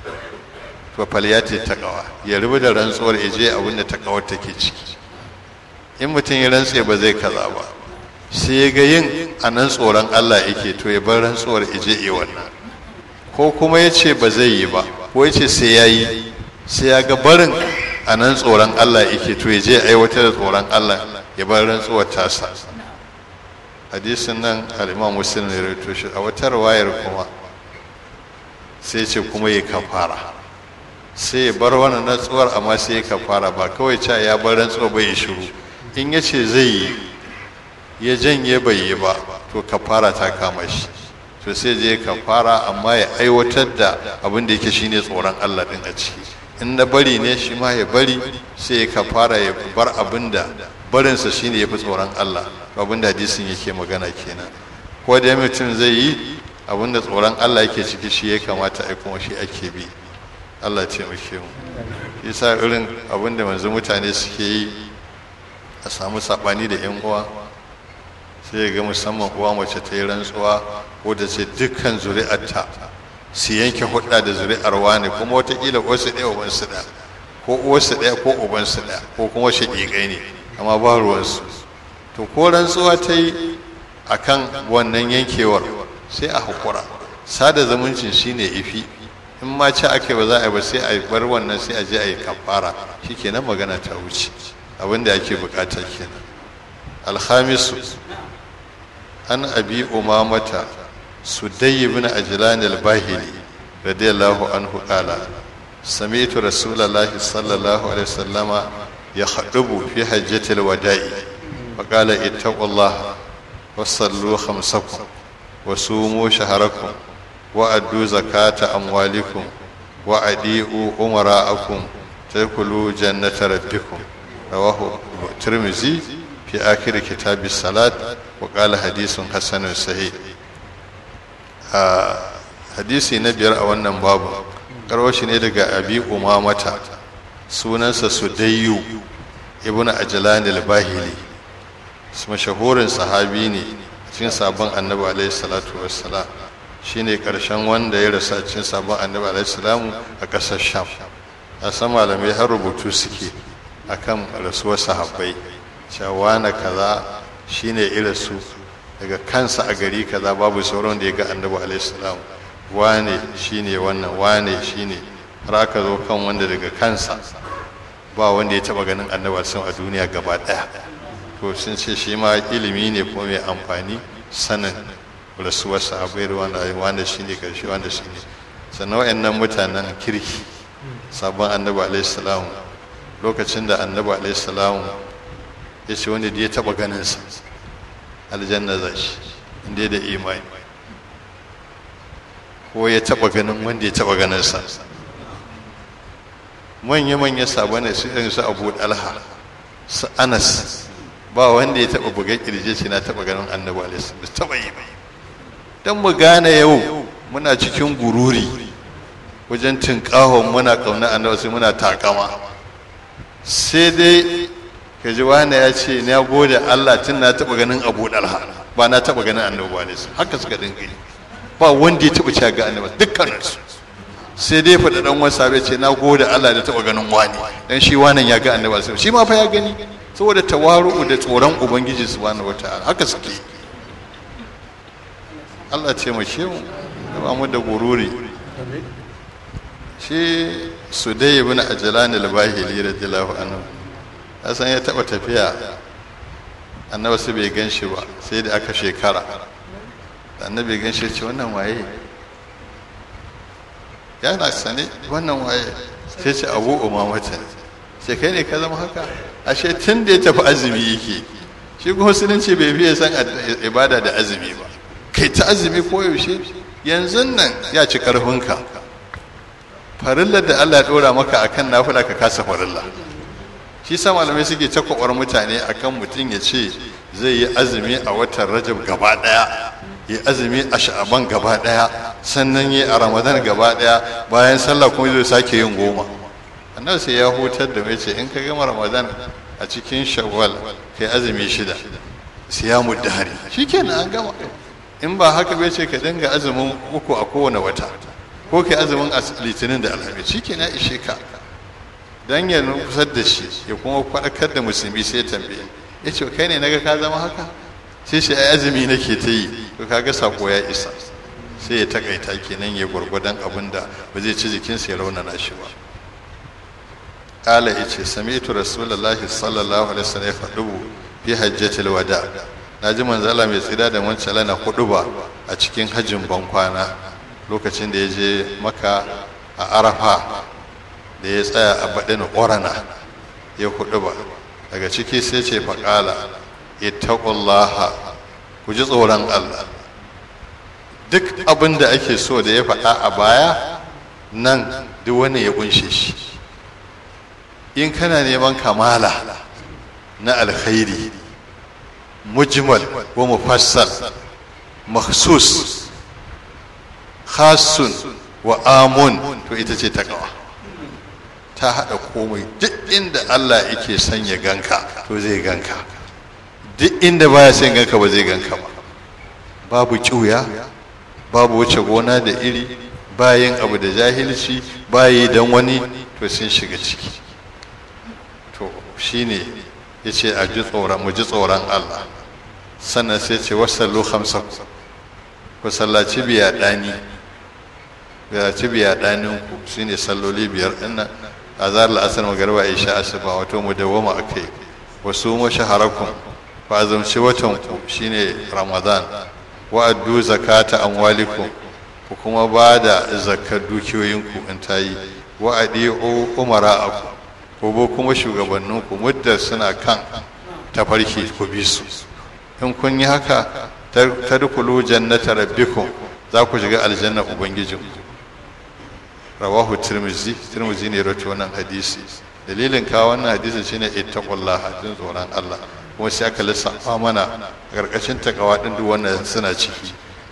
to falyati taqwa ya rubu da rantsuwar ije abin da taqwar take ciki in mutum ya rantse ba zai kaza ba sai ga yin a nan tsoron Allah yake to ya bar rantsuwar ije yi wannan ko kuma ya ce ba zai yi ba ko ya ce sai ya yi sai ya ga barin a nan tsoron Allah yake to ya je aiwatar da tsoron Allah ya bar rantsuwar tasa hadisin nan al-imam muslim ne rawaito shi a wata wayar kuma sai ce kuma ya kafara sai ya bar wannan rantsuwar amma sai ya kafara ba kawai cewa ya bar rantsuwa bai shiru in ya ce zai yi ya janye bai yi ba to kafara ta kama shi to sai je kafara amma ya aiwatar da abin da yake shine tsoron Allah din a ciki in na bari ne shi ma ya bari sai ya kafara ya bar abin da barinsa shine ya fi tsoron Allah abin da hadisin yake magana kenan ko da mutum zai yi abin da tsoron Allah yake ciki shi ya kamata a kuma shi ake bi Allah ya taimake mu yasa irin abin da manzo mutane suke yi a samu sabani da yan uwa sai ga musamman uwa mace ta yi rantsuwa ko da ce dukkan zuri'arta su yanke hudda da zuri'ar wani kuma watakila wasu ɗaya ubansu ɗaya ko uwarsu ɗaya ko ubansu ɗaya ko kuma shaƙiƙai ne amma ba ruwansu to ko rantsuwa ta yi a kan wannan yankewar sai a haƙura sada zumuncin shine ifi in ma ci ake ba za a yi ba sai a bar wannan sai a je a yi kafara shikenan magana ta wuce abin da ake bukata kenan alhamisu an abi umamata sudai ibn ajlan al-bahili radiyallahu anhu qala sami'tu rasulullahi sallallahu alaihi wasallama يخطب في حجة الوداع فقال اتقوا الله وصلوا خمسكم وصوموا شهركم وأدوا زكاة أموالكم وأديئوا أمراءكم تدخلوا جنة ربكم رواه الترمذي في آخر كتاب الصلاة وقال حديث حسن صحيح hadisi na biyar a wannan babu karwashi ne daga abi umamata sunansa sudayyu ibn ajlan al-bahili mashahurin sahabi ne cikin sabon annabi alaihi salatu wassalam shine karshen wanda ya rasa cikin sabon annabi alaihi salamu a ƙasar sham a san malamai har rubutu suke akan rasuwar sahabbai cewa na kaza shine irasu daga kansa a gari kaza babu sauran da ya ga annabi alaihi salamu wane shine wannan wane shine har aka zo kan wanda daga kansa ba wanda ya taba ganin annabi sun a duniya gaba daya to sun ce shi ma ilimi ne kuma mai amfani sanin rasuwar sahabai wanda wanda shine karshe wanda shine sannan wayannan mutanen kirki sabon annabi alaihi salam lokacin da annabi alaihi salam ya ce wanda da ya taba ganin sa aljanna za shi inda da imani ko ya taba ganin wanda ya taba ganin sa manya-manya sabon su irin su abu dalha su anas ba wanda ya taba buga kirje ce na taba ganin annabi alaihi ba taba yi ba dan mu gane yau muna cikin gururi wajen tinkahon muna kauna annabi sai muna takama sai dai ka ji wani ya ce na gode Allah tun na taba ganin abu dalha ba na taba ganin annabi alaihi haka suka dinga yi ba wanda ya taba cewa ga annabi dukkaninsu sai dai faɗa ɗan wasa bai ce na gode Allah da taɓa ganin wani dan shi wannan ya ga annabi sai shi ma fa ya gani saboda tawaru'u da tsoron ubangiji subhanahu wataala haka suke Allah ce mu ce mu da ba mu da gururi shi sudai ibn ajlan al-bahili radiyallahu anhu asan ya taɓa tafiya annabi sai bai gan shi ba sai da aka shekara annabi gan shi ce wannan waye yana sane wannan waye sai ce abu umamata sai kai ne ka zama haka ashe tun da ya tafi azumi yake shi kuma musulunci bai fiye san ibada da azumi ba kai ta azumi ko yaushe yanzu nan ya ci karfinka farillar da Allah ya dora maka akan nafila ka kasa farilla shi sa malamai suke ta kwakwar mutane akan mutum ya ce zai yi azumi a watan rajab gaba daya yi azumi a sha'aban gaba daya sannan yi a ramadan gaba daya bayan sallah kuma zai sake yin goma annabi sai ya hutar da mai ce in ka gama ramadan a cikin shawwal kai azumi shida siyamu dahari shikenan an gama in ba haka bai ce ka dinga azumin uku a kowane wata ko kai azumin litinin da alhamis shikenan ishe ka dan ya nufar da shi ya kuma faɗakar da musulmi sai tambaye ya ce kai ne naga ka zama haka sai shi ai azumi nake ta yi to kaga sako ya isa sai ya takaita kenan ya gwargwadon abin da ba zai ci jikinsa ya raunana shi ba kala ya ce sami'tu rasulullahi sallallahu alaihi wasallam ya faɗu fi hajjatil wada na ji manzala mai tsira da wancan na hudu ba a cikin hajjin bankwana lokacin da ya je maka a arafa da ya tsaya a baɗin ƙorana ya hudu ba daga ciki sai ce faƙala ittaqullaha ku ji tsoron Allah duk abin da ake so da ya faɗa a baya nan duk wani ya kunshe shi in kana neman kamala na alkhairi mujmal wa mufassal makhsus khasun wa amun to ita ce takawa ta haɗa komai duk inda Allah yake son ya ganka to zai ganka duk inda baya son ganka ba zai ganka ba babu kiuya babu wuce gona da iri bayan abu da jahilci bayi dan wani to sun shiga ciki to shine yace a ji tsoron mu ji tsoron Allah sannan sai ce wasallu khamsa ku sallaci biya dani biya ci biya danin ku shine salloli biyar dinnan azar la'asar magarba isha asuba wato mu dawoma akai wasu mu shaharakum fa azumci watan ku shine ramadan wa addu zakata amwalikum ku kuma ba da zakar dukiyoyinku in ta yi wa adi'u umara'akum ko bo kuma shugabanninku muddar suna kan tafarki ku bi su in kun yi haka tadkhulu jannata rabbikum za ku shiga aljanna ubangijinku rawahu tirmizi tirmizi ne rawaito wannan hadisi dalilin kawo wannan hadisi shine ittaqullah jin tsoron Allah kuma sai aka lissafa mana a ƙarƙashin takawa din duk wannan suna ciki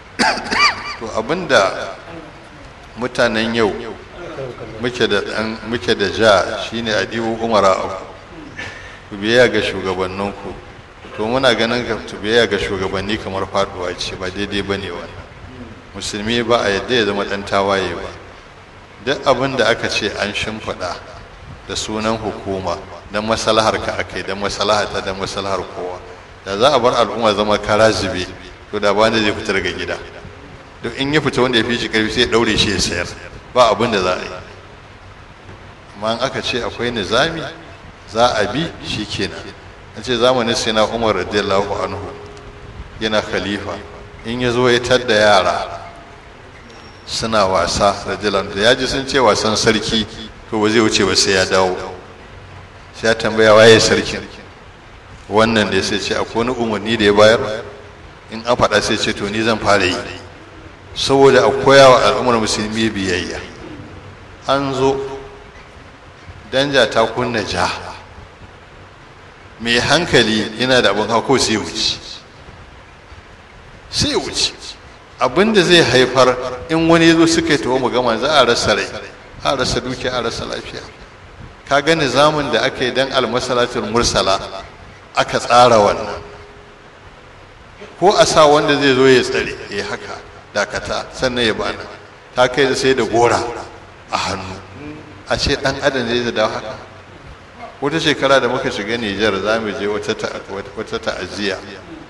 to abinda mutanen yau muke da dan muke da ja shine adibu umara ku biya ga shugabanninku to muna ganin ga biya ga shugabanni kamar faduwa ce ba daidai bane wannan musulmi ba a yadda ya zama dan tawaye ba duk abin da aka ce an shimfiɗa da sunan hukuma don maslahar ka akai don maslahar ta don maslahar kowa da za a bar al'umma zama kara zube to da bani zai fita daga gida duk in ya fita wanda ya fi shi karfi sai ya daure shi ya sayar ba abin da za a yi amma in aka ce akwai nizami za a bi shi kenan an ce zamanin sai na umar radiyallahu anhu yana khalifa in ya zo ya tadda yara suna wasa radiyallahu anhu ya ji sun ce wasan sarki to ba zai wuce ba sai ya dawo sai ya tambaya waye sarkin wannan da sai ce akwai wani umarni da ya bayar in an faɗa sai ce to ni zan fara yi saboda a koya wa al'ummar musulmi biyayya an zo danja ta kunna ja mai hankali yana da abin hako sai wuce sai wuce abin da zai haifar in wani zo suka yi tawo gama za a rasa rai a rasa dukiya a rasa lafiya ka ga nizamin da aka yi dan almasalatul mursala aka tsara wannan ko a sa wanda zai zo ya tsare ya haka dakata sannan ya bana ta kai da sai da gora a hannu a ce dan adam zai dawo haka wata shekara da muka shiga Nijar za mu je wata ta'aziyya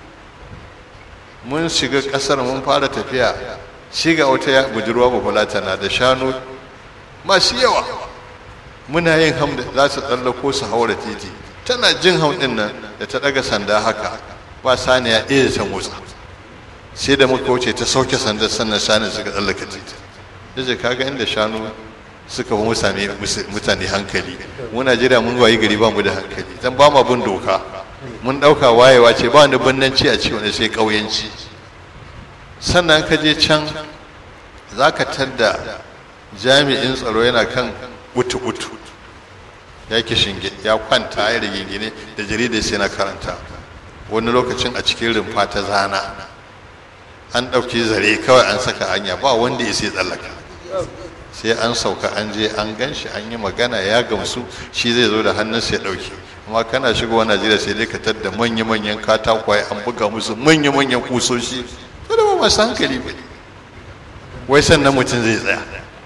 mun shiga kasar mun fara tafiya shiga wata budurwa bafulata na da shanu masu yawa muna yin hamda za su tsallako su haura titi tana jin hamdin nan da ta daga sanda haka ba saniya ɗaya ta motsa sai da muka wuce ta sauke sandar sannan shanu suka tsallaka titi yace kaga inda shanu suka fi mutane mutane hankali mu Najeriya mun wayi gari ba mu da hankali dan ba mu bin doka mun dauka wayewa ce ba wani bannanci a ci wani sai kauyanci sannan ka je can zaka tadda jami'in tsaro yana kan utu utu ya shinge ya kwanta ya rigingine da jaridar sai na karanta wani lokacin a cikin rumfa ta zana an ɗauki zare kawai an saka hanya ba wanda ya sai tsallaka sai an sauka an je an gan shi an yi magana ya gamsu shi zai zo da hannunsa ya ɗauki amma kana shigowa najeriya sai dai ka tadda manya-manyan katakwaye an buga musu manya-manyan kusoshi to da ba masu hankali ba wai sannan mutum zai tsaya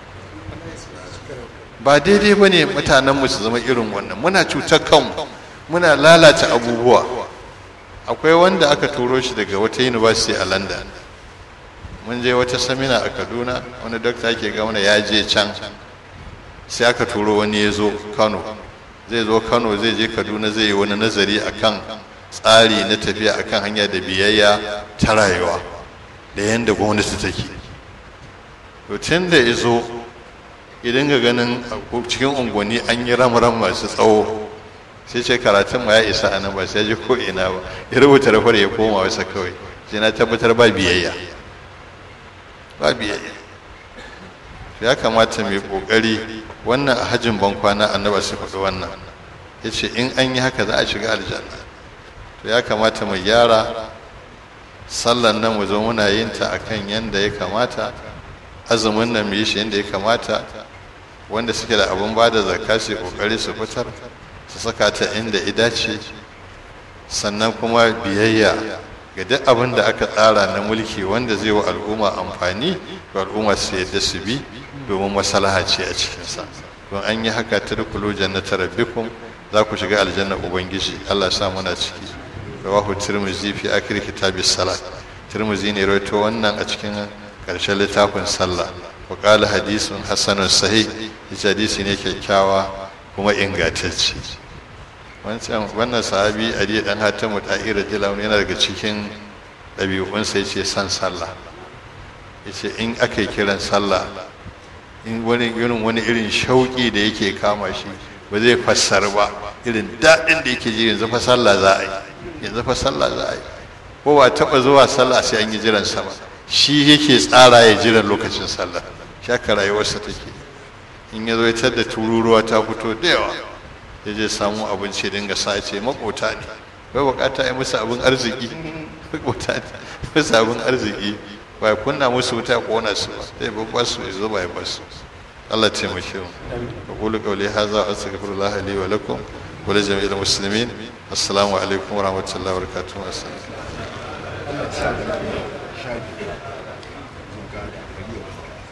ba daidai ba ne mutanenmu su zama irin wannan muna cutar kanmu muna lalata abubuwa akwai wanda aka turo shi daga wata university a london mun je wata samina a kaduna wani dokta yake ga mana ya je can sai aka turo wani ya zo kano zai zo kano zai je kaduna zai yi wani nazari akan tsari na tafiya akan hanya da biyayya ta rayuwa da yadda gwamnati take to tun da ya zo idan ga ganin cikin unguwanni an yi ram-ram masu tsawo sai ce karatun ma ya isa a nan ba sai ya ji ko ina ba ya rubuta rafar ya koma wasa kawai sai na tabbatar ba biyayya ba biyayya ya kamata mai kokari wannan a hajjin bankwana annaba su faɗi wannan ya ce in an yi haka za a shiga aljanna to ya kamata mu gyara sallan nan mu zo muna yin ta akan yanda ya kamata azumin nan mu yi shi yanda ya kamata wanda suke da abin ba da zakka su kokari su fitar su saka ta inda ya dace sannan kuma biyayya ga duk abin da aka tsara na mulki wanda zai wa al'umma amfani ga al'umma su yadda su bi domin maslaha ce a cikinsa don an yi haka ta dukulu jannata rabbikum za ku shiga aljanna ubangiji Allah sa muna ciki rawahu tirmizi fi akhir kitabis salat tirmizi ne rawaito wannan a cikin karshen littafin sallah wa qala hadithun hasanun sahih hadisi ne kyakkyawa kuma ingantacce wancan wannan sahabi ali dan hatamu ta'ira jilaun yana daga cikin ɗabi'unsa ya ce san sallah ya ce in aka yi kiran sallah in wani irin wani irin shauƙi da yake kama shi ba zai fassar ba irin daɗin da yake ji yanzu fa sallah za a yi yanzu fa sallah za a yi ko ba taɓa zuwa sallah sai an yi jiran sama shi yake tsara ya jiran lokacin sallah shaka rayuwarsa take in ya zo ya da tururuwa ta fito da yawa ya je samu abinci dinga sa ce makota ne bai bukata ya musu abin arziki makota ne musu abin arziki ba ya kunna musu wuta ko wani su ba sai babba su ya zo ba ya basu Allah taimake mu aqulu qawli hadha wa astaghfirullah li wa lakum wa li jami'il muslimin assalamu alaikum wa rahmatullahi wa barakatuh